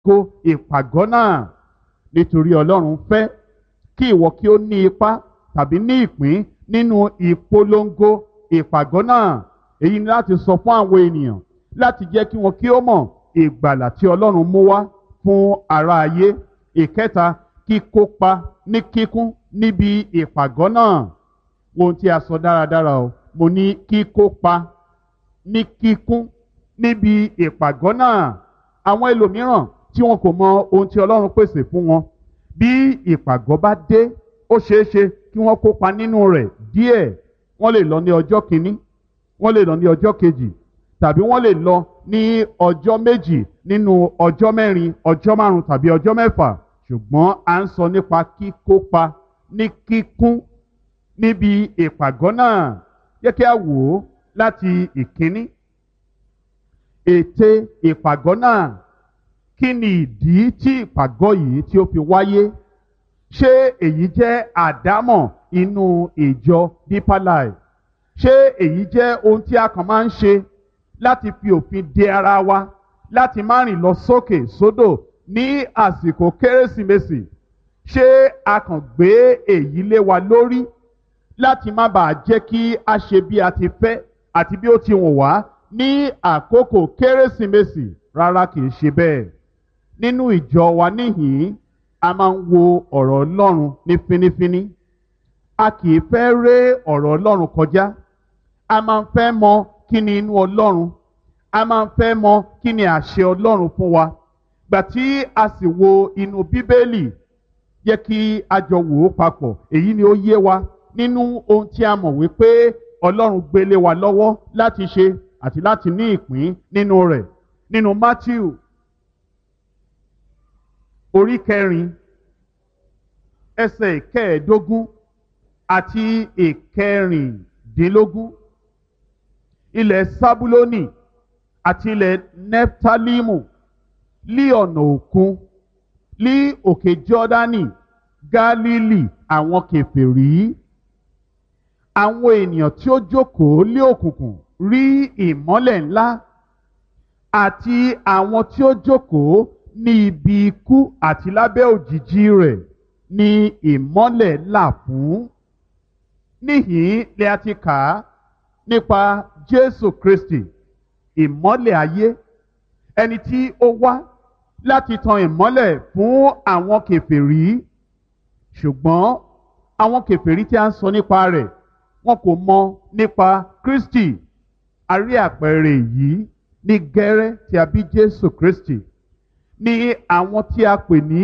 ìpolongo ìpàgọ́ náà nítorí ọlọ́run fẹ́ kí ìwọ kí ó ní ipa tàbí ní ìpín nínú ìpolongo ìpàgọ́ náà èyí ni láti sọ fún àwọn ènìyàn láti jẹ́ kí wọn kí ó mọ̀ ìgbàlà tí ọlọ́run mú wá fún ara ayé ìkẹta kíkópa ní kíkún níbi ìpàgọ́ náà ohun tí a sọ dáradára o mo ní kíkópa ní kíkún níbi ìpàgọ́ náà àwọn ẹlòmíràn tí wọn kò mọ ohun tí ọlọ́run pèsè fún wọn bí ìpàgọ́ bá dé ó ṣeé ṣe kí wọ́n kópa nínú rẹ̀ díẹ̀ wọ́n lè lọ ní ọjọ́ kìíní wọ́n lè lọ ní ọjọ́ kejì tàbí wọ́n lè lọ ní ọjọ́ méjì nínú ọjọ́ mẹ́rin ọjọ́ márùn tàbí ọjọ́ mẹ́fà ṣùgbọ́n à ń sọ nípa kíkópa ní kíkún níbi ìpàgọ́ náà yẹ kí a wò ó láti ìkíní ète ìpàgọ́ náà kí ni ìdí tí ìpàgọ́ yìí tí ó fi wáyé ṣé èyí jẹ́ àdámọ̀ inú ìjọ deeper life ṣé èyí jẹ́ ohun tí a kàn máa ń ṣe láti fi òfin de ara wa láti má rìn lọ sókè sódò ní àsìkò kérésìmesì ṣé a kàn gbé èyí lé wa lórí láti má bàa jẹ́ kí a ṣe bí a ti fẹ́ àti bí ó ti wùn wá ní àkókò kérésìmesì rárá kì í ṣe bẹ́ẹ̀ nínú ìjọ wa níhìn-ín a máa ń wo ọ̀rọ̀ ọlọ́run ní fínífíní a kì í fẹ́ ré ọ̀rọ̀ ọlọ́run kọjá a máa ń fẹ́ mọ kí ni inú ọlọ́run a máa ń fẹ́ mọ kí ni àṣẹ ọlọ́run fún wa gbà tí a sì wo inú bíbélì yẹ kí a jọ wò ó papọ̀ èyí ni ó yé wa nínú ohun tí a mọ̀ wípé ọlọ́run gbélé wa lọ́wọ́ láti ṣe àti láti ní ìpín nínú rẹ̀ nínú matthew orí kẹrin ẹsẹ̀ ìkẹẹ̀ẹ́dógún àti ìkẹrìndínlógún ilẹ̀ sábúlónì àti ilẹ̀ neftalimu lí ọ̀nà òkun lí òkè jọ́dánì gálílì àwọn kèfèrí àwọn ènìyàn tí ó jókòó lé òkùnkùn rí ìmọ́lẹ̀ ńlá àti àwọn tí ó jókòó ní ibi ikú àti lábẹ́ òjìji rẹ̀ ní ìmọ́lẹ̀ là fún. níhìn ni a ti kà á nípa jésù kristi ìmọ́lẹ̀ ayé ẹni tí ó wá láti tan ìmọ́lẹ̀ fún àwọn kèfèrí ṣùgbọ́n àwọn kèfèrí tí a ń sọ nípa rẹ̀ wọn kò mọ nípa kristi a rí àpẹẹrẹ yìí ní gẹ́rẹ́ tí a bí jésù kristi ní àwọn tí a pè ní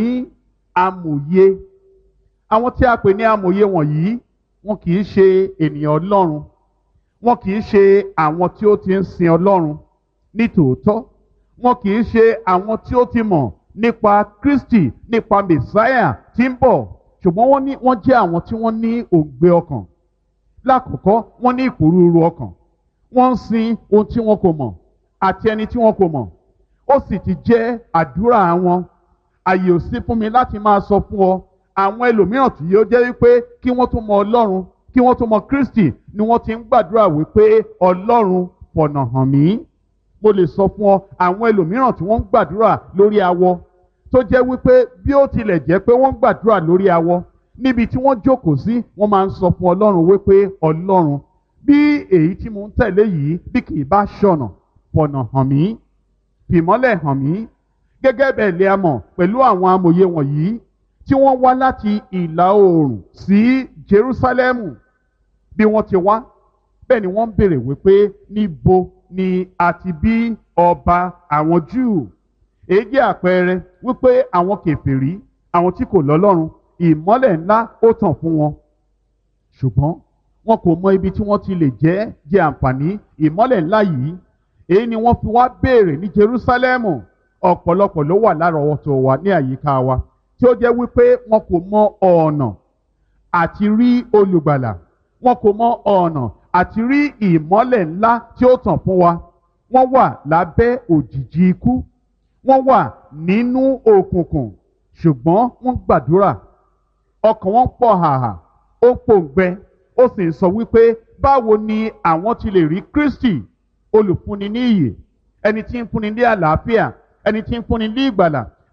amòye àwọn tí a pè ní amòye wọ̀nyí wọn kì í ṣe ènìyàn ọlọ́run wọn kì í ṣe àwọn tí ó ti ń sin ọlọ́run ní tòótọ́ wọn kì í ṣe àwọn tí ó ti mọ̀ nípa kristi nípa mẹsáyà tí ń bọ̀ ṣùgbọ́n wọ́n ní wọ́n jẹ́ àwọn tí wọ́n ní òǹgbẹ ọkàn lákọ̀ọ́kọ́ wọ́n ní ìpòrúurú ọkàn wọ́n ń sin ohun tí wọn kò mọ̀ àti ẹni tí wọn kò mọ̀ ó sì ti jẹ́ àdúrà wọn àyè ò sí fún mi láti máa sọ fún ọ àwọn ẹlòmíràn tí yóò jẹ́ wípé kí wọ́n tó mọ ọlọ́run kí wọ́n tó mọ kristi ni wọ́n ti ń gbàdúrà wípé ọlọ́run fọ̀nà hàn mí mo lè sọ fún ọ àwọn ẹlòmíràn tí wọ́n ń gbàdúrà lórí awọ tó jẹ́ wípé bí ó tilẹ̀ jẹ́ pé wọ́n ń gbàdúrà lórí awọ níbi tí wọ́n jókòó sí wọ́n máa ń sọ fún ọlọ́run wípé ọlọ́run bí èyí tí mo ń tẹ̀lé yìí bí kì í bá ṣọ̀nà fọ̀nà hàn mí fìmọ́lẹ̀ hàn mí gẹ́gẹ́ bẹ́ẹ̀ lè a mọ̀ pẹ̀lú àwọn amòye wọ̀nyí tí wọ́n wá láti ìlà oòrùn sí Jerúsálẹ́mù bí wọ́n ti wá bẹ́ẹ̀ ni wọ́n ń béèrè wípé níbo ni a ti bí ọba àwọn Júù èyí jẹ́ àpẹẹrẹ wípé àwọn kèfèrí àwọn tí kò lọ́lọ́run ìmọ́lẹ̀ ńlá ó tàn fún wọn ṣùgbọ́n wọn kò mọ ibi tí wọ́n ti lè jẹ́ jẹ àǹfààní ìmọ́lẹ̀ ńlá yìí èyí ni wọ́n fi wá béèrè ní Jerúsálẹ́mù ọ̀pọ̀lọpọ̀ ló wà lárọ̀ọ́wọ́tó wa ní àyíká wa tí ó jẹ́ wípé wọn kò mọ ọ̀nà àti rí olùgbàlà wọn kò mọ ọ̀nà àti rí ìmọ́lẹ̀ ńlá tí ó tàn fún wa wọ́n wà lábẹ́ òjìji ikú wọ́n wà nínú òkùnkùn ṣùgbọ́n wọ́n gbàdúrà ọkàn wọn pọ̀ hàhà ó pòǹgbẹ ó sì ń sọ wípé báwo ni àwọn ti lè rí Kristi olùfúnni ní ìyè ẹni tí ń fúnni ní àlàáfíà ẹni tí ń fúnni ní ìgbàlà